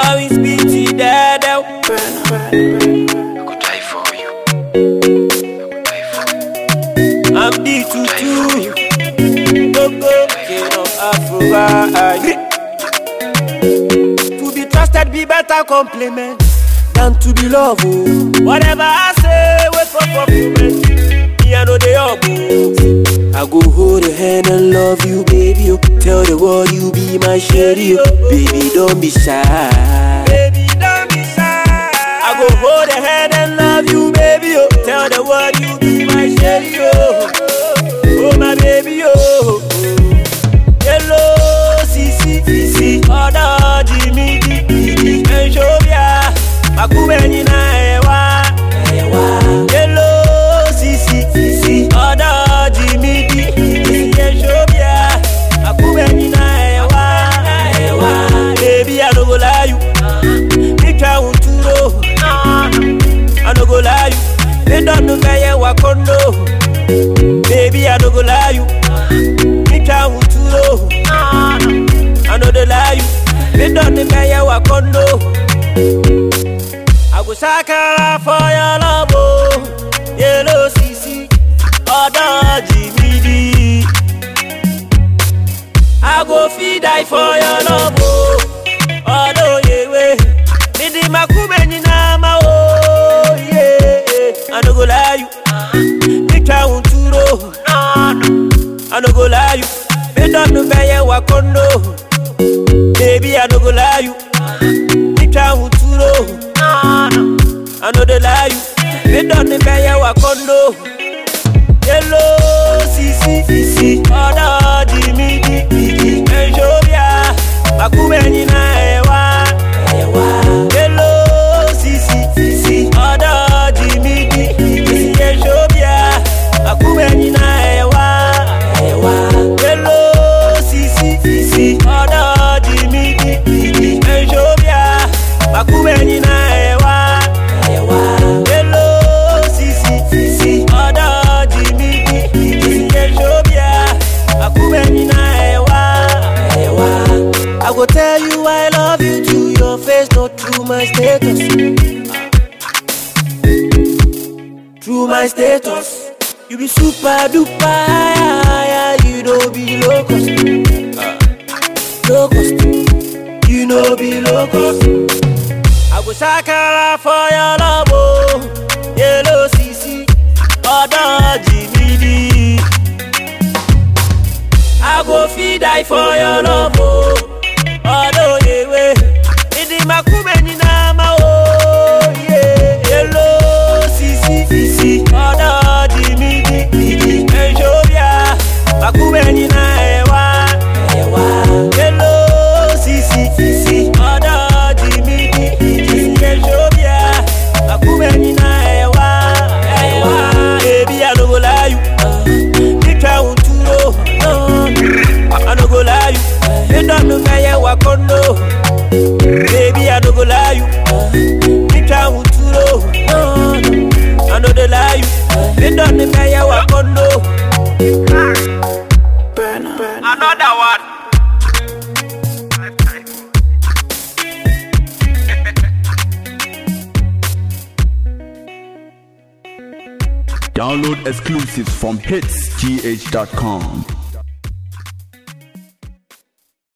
Always be to that. I could die for you. I could die for you. I'm the tutu. Gogo, king of Afro. To be trusted be better compliment than to be loved. oh. Whatever I say, wait for fulfillment. Me I know they all I go hold your hand and love you, baby. Oh. Tell the world you be my sherry. Oh. Baby, don't be shy. Baby, don't be shy. I go hold your hand and love you, baby. Oh. Tell the world you be my sherry. Oh, oh my baby. Oh. Hello, Sisi, Sisi, Oda, Jimmy, Didi, Enjobia, Makubeni na ewa, ewa. Hello, Sisi, Sisi, Oda, Jimmy, Didi, Enjobia, Makubeni na ewa, ewa. Baby, I no go lie you, me try to know, I no go lie you, me don't know where you are condo. Baby, I no go lie you, me try to know. I know they lie you. Me done the mayor wa condo. I go sakara for your love, oh. Yellow CC, other Jimmy I go feed die for your love, oh. Although yewe, me di makume ni nama, oh yeah. I no go lie you. Me try to know. I no go lie you. Me don't know where you are condo. Baby, I no go lie you. Me try to know. I know they lie you. Me don't know where you are condo. Hello, Sisi, Sisi, Oda, Jimmy, Didi, Enjobia, Makubeni na ewa, ewa. Hello, Sisi, Sisi, Oda, Jimmy, Didi, Enjobia, Makubeni na ewa, ewa. Hello, Sisi, Sisi, Oda, Jimmy, Didi, Enjobia, Makubeni na ewa, ewa. Hello, Sisi, Sisi, Oda, Jimmy, Didi, Enjobia, Makubeni na ewa, ewa. I go tell you I love you to your face, not through my status. Through my status, you be super duper high, you don't be locust. Locust, you know be locust. I go sakara for your love, oh. Yellow CC, other Jimmy I go feed die for your love, oh. Although yewe, idi makume ni nama, oh yeah. Hello, Sisi, Sisi, other Jimmy Didi, Enjobia, makume ni na ewa, ewa. Hello, Sisi, Sisi, other Jimmy Didi, Enjobia, makume ni na ewa, ewa. Baby, I no go lie you. Me try to know, I no go lie you. You don't know where you are condo. Baby, I no go lie you. Me try to know, I know they lie you. You don't know where you are condo. Another one. Download exclusives from hitsgh.com.